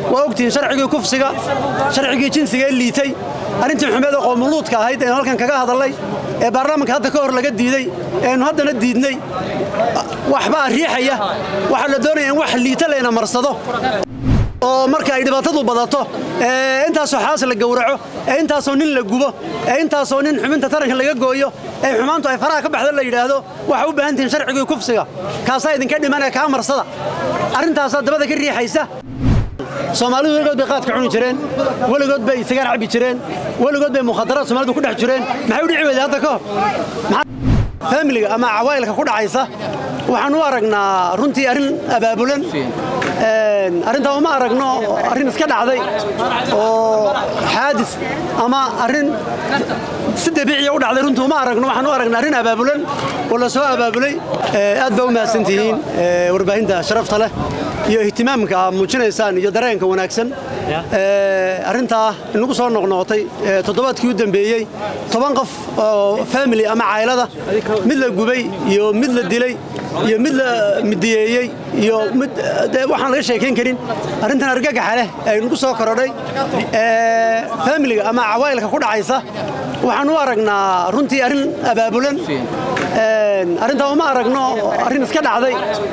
waa ogtihiin sharcigii kufsiga sharcigii jinsiga ee liitay arrintii xumeed ee qoomuluudka ahayd eenu halkan kaga hadallay ee baarlamaanka hadda ka hor laga diiday eenu haddana diidnay waxbaa riixaya waxaa la doonaya in wax liita layna marsado oo marka ay dhibaatadu badato ee intaasoo xaas la gowraco ee intaasoo nin la gubo ee intaasoo nin xubinta taranka laga gooyo ee xumaantu ay faraha ka baxdo la yidhaahdo waxaa u baahan tihiin sharcigii kufsiga kaasaa idinka dhiman ee kaa marsada arrintaasaa dabada ka riixaysa soomaalidu weligood bay qaadka cuni jireen weligood bay sigaar cabbi jireen weligood bay mukhadaraad soomaalidu ku dhex jireen maxay u dhici weyday hadda ka hor faamiliga ama cawaa'ilka ku dhacaysa waxaan u aragnaa runtii arrin abaabulan arrintaa uma aragno arrin iska dhacday oo xaadis ama arrin si dabiiciya u dhacday runtii uma aragno waxaan u aragnaa arrin abaabulan oo la soo abaabulay aad baa u mahadsantihiin warbaahinta sharafta leh iyo ihtimaamka aad muujinaysaan iyo dareenka wanaagsan arrintaa inagu soo noqnoqotay toddobaadkii u dambeeyey toban qof oo faamili ama caylada mid la gubay iyo mid la dilay iyo mid la midiyeeyey iyo mid waxaan laga sheekayn karin arrintan argagaxa leh ee nagu soo korodhay faamiliga ama cawaa'ilka ku dhacaysa waxaan u aragnaa runtii arrin abaabulan arrintaa uma aragno arrin iska dhacday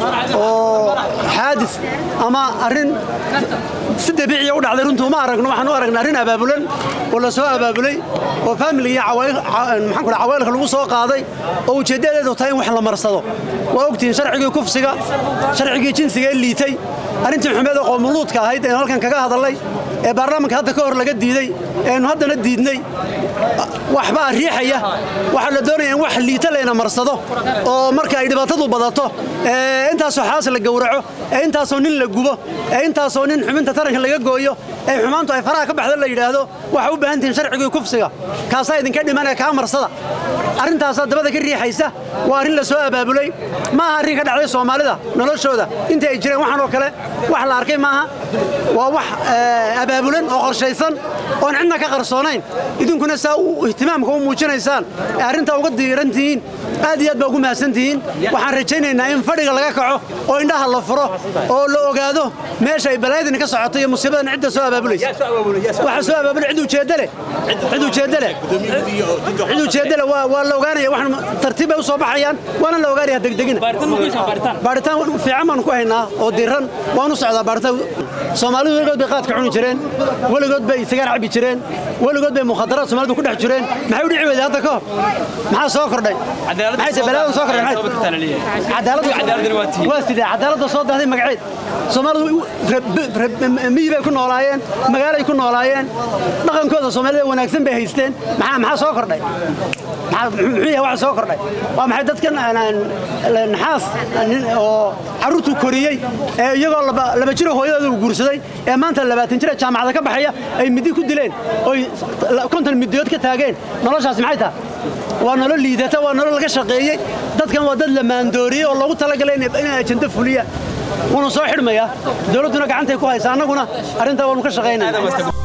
oo xaadis ama arrin si dabiiciya u dhacday runtii uma aragno waxaan u aragnaa arrin abaabulan oo la soo abaabulay oo faamiliga iyo maxaan ku cawaa'ilka lagu soo qaaday oo ujeeddadeedu tahay in wax la marsado waa ogtihiin sharcigii kufsiga sharcigii jinsiga ee liitay arrintii xumeed ee qoomuluudka ahayd eenu halkan kaga hadallay ee baarlamaanka hadda ka hor laga diiday eenu haddana diidnay waxbaa riixaya waxaa la doonaya in wax liita layna marsado oo marka ay dhibaatadu badato ee intaasoo xaas la gowraco ee intaasoo nin la gubo ee intaasoo nin xubinta taranka laga gooyo ee xumaantu ay faraha ka baxdo la yidhaahdo waxaa u baahan tihiin sharcigii kufsiga kaasaa idinka dhiman ee kaa marsada arrintaasaa dabada ka riixaysa waa arrin la soo abaabulay maaha arrin ka dhacday soomaalida noloshooda intii ay jireen waxaan oo kale wax la arkay maaha waa wax abaabulan oo qorshaysan oon cidna ka qarsoonayn idinkuna saa ihtimaamka u muujinaysaan ee arrintaa uga diiran tihiin aad iyo aad baa ugu mahadsan tihiin waxaan rajaynaynaa in fadhiga laga kaco oo indhaha la furo oo la ogaado meesha ay balaayadani ka socoto iyo musiibadan cidda soo abaabulaysa waxa soo abaabulay cid ujeedda leh cid ujeedda leh cid ujeedda leh waa la ogaanaya waxaan tartiib bay u soo baxayaan waana la ogaanaya degdegina baaritaan fiican baan ku haynaa oo diran waan u socdaa baaritaan soomaalidu weligood bay qaadka cuni jireen weligood bay sigaar cabbi jireen weligood bay mukhadaraad soomaalidu ku dhex jireen maxay u dhici weyday hadda ka hor maxaa soo kordhay maxay balaadan soo kordhay waa sidee cadaaladda soo dahday magaceed soomaalidu miyi bay ku noolaayeen magaalay ku noolaayeen dhaqankooda soomaalida wanaagsan bay haysteen maxaa maxaa soo kordhay muxuu yahay waxa soo kordhay waa maxay dadkan naxaas oo carruurtu koriyey ee iyagoo laba jiro hooyadooda uu guursaday ee maanta labaatan jira jaamacada ka baxaya ay midi ku dileen oy konton midiyood ka taageen noloshaasi maxay tahay waa nolol liidata waa nolol laga shaqeeyey dadkan waa dad la maandooriyey oo loogu talagalay inay ajando fuliyaan wuuna soo xidhmayaa dowladduna gacantay ku haysa annaguna arrintaa waanu ka shaqaynaya